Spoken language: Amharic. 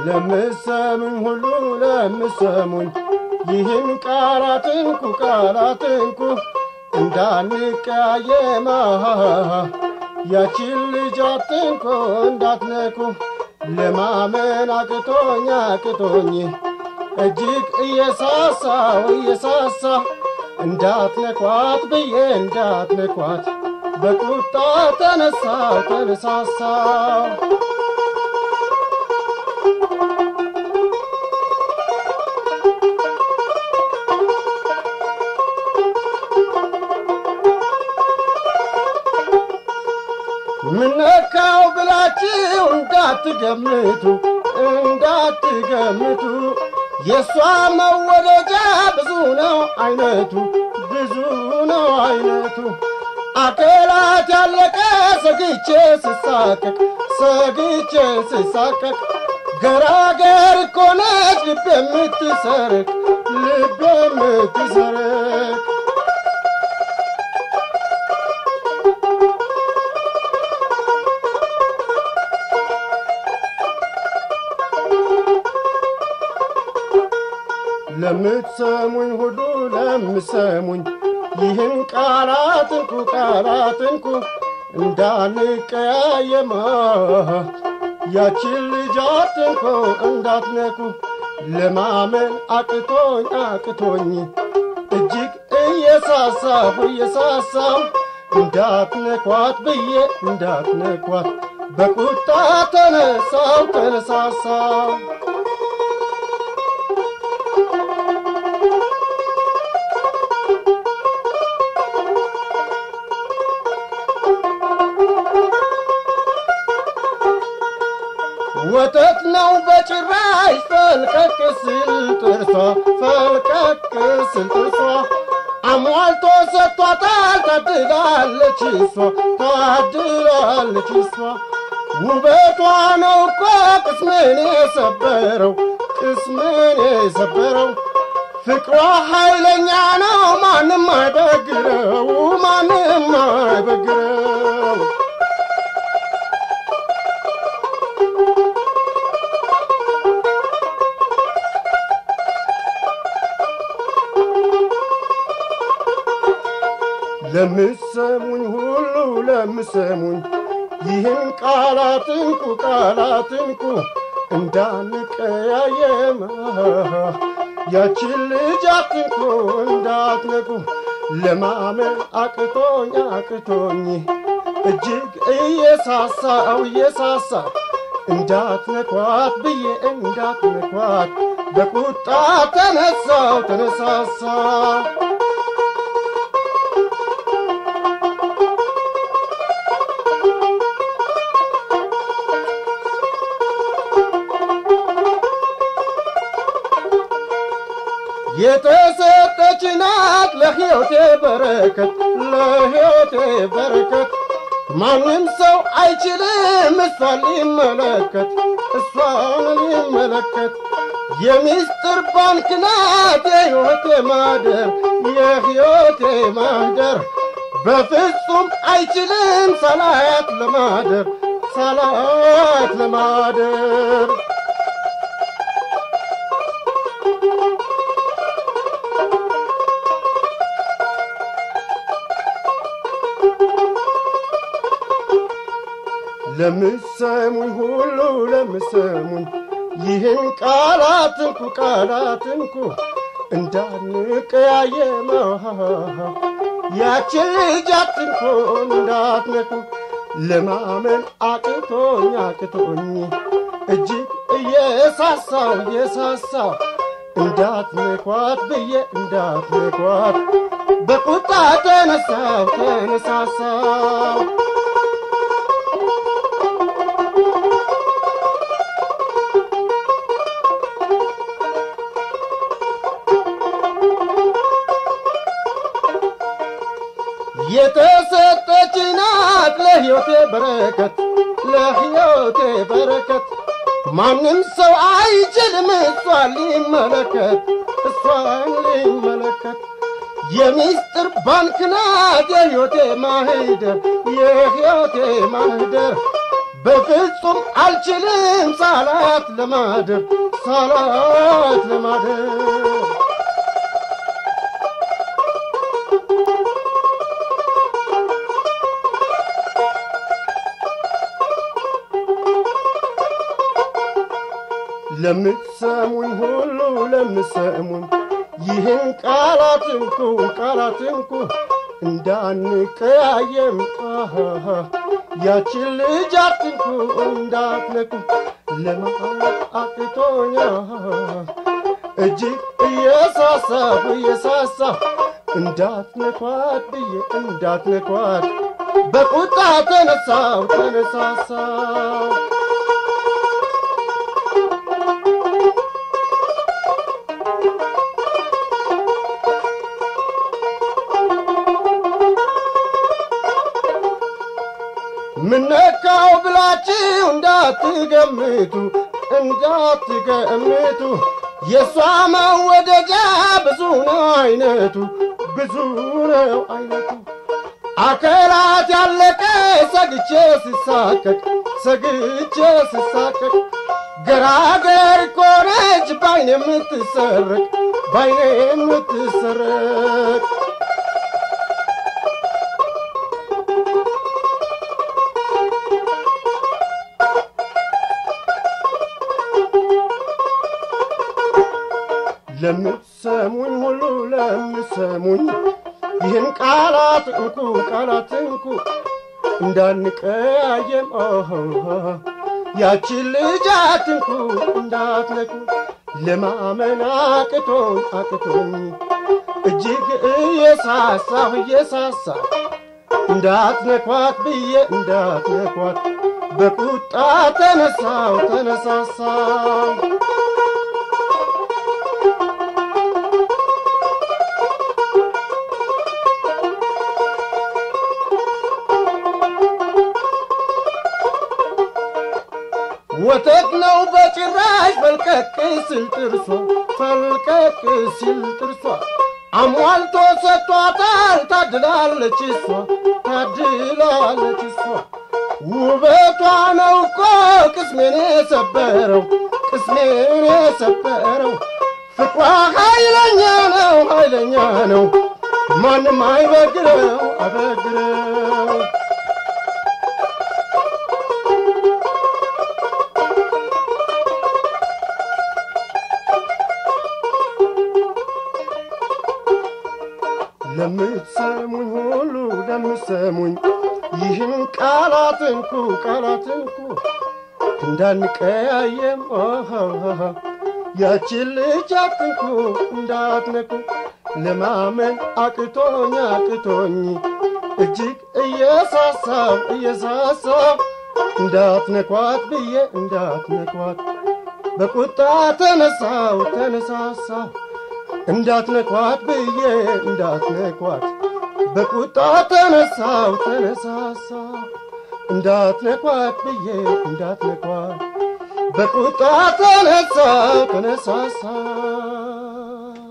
ለምሰሙኝ ሁሉ ለምሰሙኝ ይህን ቃላትንኩ ቃላትንኩ እንዳንቀያየማ ያችን ልጅ አትንኩ እንዳትነኩ ለማመን አቅቶኝ አቅቶኝ እጅግ እየሳሳው እየሳሳ እንዳትነኳት ብዬ እንዳትነኳት በቁጣ ተነሳው ተነሳሳው ምነካው ብላችሁ እንዳትገምቱ እንዳትገምቱ የእሷ መወደጃ ብዙ ነው አይነቱ ብዙ ነው አይነቱ አካላት ያለቀ ሰግቼ ስሳቀቅ ሰግቼ ስሳቀቅ ገራገር እኮ ነች ልብ የምትሰርቅ ልብ የምትሰርቅ ለምትሰሙኝ ሁሉ ለምሰሙኝ ይህን ቃላትንኩ ቃላትንኩ እንዳንቀያየማ ያችን ልጅ አትንኩ እንዳትነኩ ለማመን አቅቶኝ አቅቶኝ እጅግ እየሳሳሁ እየሳሳሁ እንዳትነኳት ብዬ እንዳትነኳት በቁጣ ተነሳው ተነሳሳው ወተት ነው በጭራሽ ፈልቀቅ ስል ጥርሷ ፈልቀቅ ስል ጥርሷ አሟልቶ ሰጥቷታል ታድላለች እሷ ታድላለች እሷ ውበቷ ነው እኮ ቅስምን የሰበረው ቅስምን የሰበረው ፍቅሯ ኃይለኛ ነው ማንም አይበግረው ማንም አይበግረው ለምሰሙኝ ሁሉ ለምሰሙኝ ይህን ቃላትንኩ ቃላትንኩ እንዳንቀያየማ ያችን ልጅ አትንኩ እንዳትነኩ ለማመን አቅቶኝ አቅቶኝ እጅግ እየሳሳው እየሳሳ እንዳትነኳት ብዬ እንዳትነኳት በቁጣ ተነሳው ተነሳሳ የተሰጠች ናት ለሕይወቴ በረከት ለሕይወቴ በረከት ማንም ሰው አይችልም እሷን ሊመለከት እሷን ሊመለከት የሚስጥር ባንክ ናት የሕይወቴ ማደር የሕይወቴ ማደር በፍጹም አይችልም ሳላያት ለማደር ሳላያት ለማደር ለምሰሙኝ ሁሉ ለምሰሙኝ ይህን ቃላትንኩ ቃላትንኩ እንዳንቀያየማ ያችን ልጅ አትንኩ እንዳትነኩ ለማመን አቅቶኝ አቅቶኝ እጅግ እየሳሳው እየሳሳው እንዳትነኳት ብዬ እንዳትነኳት በቁጣ ተነሳው ተነሳሳው የተሰጠች ናት ለሕይወቴ በረከት ለሕይወቴ በረከት ማንም ሰው አይችልም እሷን ሊመለከት እሷን ሊመለከት የሚስጥር ባንክ ናት የሕይወቴ ማህደር የሕይወቴ ማህደር በፍጹም አልችልም ሳላት ለማደር ሳላት ለማደር ለምትሰሙኝ ሁሉ ለምትሰሙኝ ይህን ቃላት እንኩ ቃላት እንኩ እንዳንቀያየም አሃሃ ያችን ልጅ አትንኩ እንዳትነኩ ለማወቅ አቅቶኛ እጅግ እየሳሳሁ እየሳሳሁ እንዳትነኳት ብዬ እንዳትነኳት በቁጣ ተነሳው ተነሳሳው ምነካው ብላችሁ እንዳትገምቱ እንዳትገምቱ የእሷ መወደጃ ብዙ ነው አይነቱ ብዙ ነው አይነቱ አከላት ያለቀ ሰግቼ ስሳቀቅ ሰግቼ ስሳቀቅ ገራገር ኮነች ባይኔ የምትሰረቅ ባይኔ የምትሰረቅ ለምትሰሙኝ ሁሉ ለምትሰሙኝ ይህን ቃላት እንኩ ቃላት እንኩ እንዳንቀያየም ያችን ልጅ አትንኩ እንዳትነኩ ለማመን አቅቶኝ አቅቶኝ እጅግ እየሳሳሁ እየሳሳሁ እንዳትነኳት ብዬ እንዳትነኳት በቁጣ ተነሳው ተነሳሳው ወተት ነው በጭራሽ ፈልቀቅ ሲል ጥርሷ ፈልቀቅ ሲል ጥርሷ አሟልቶ ሰጥቷታል ታድላለች እሷ ታድላለች እሷ ውበቷ ነው እኮ ቅስሜን የሰበረው ቅስሜን የሰበረው ፍቅሯ ኃይለኛ ነው ኃይለኛ ነው ማንም አይበግረው አበግረው ለምትሰሙኝ ሁሉ ለምትሰሙኝ ይህን ቃላት እንኩ ቃላት እንኩ እንዳንቀያየም ያችን ልጅ አትንኩ እንዳትነኩ ለማመን አቅቶኝ አቅቶኝ እጅግ እየሳሳብ እየሳሳብ እንዳትነኳት ብዬ እንዳትነኳት በቁጣ ተነሳው ተነሳሳው እንዳትነኳት ብዬ እንዳትነኳት በቁጣ ተነሳው ተነሳሳ እንዳትነኳት ብዬ እንዳትነኳት በቁጣ ተነሳው ተነሳሳ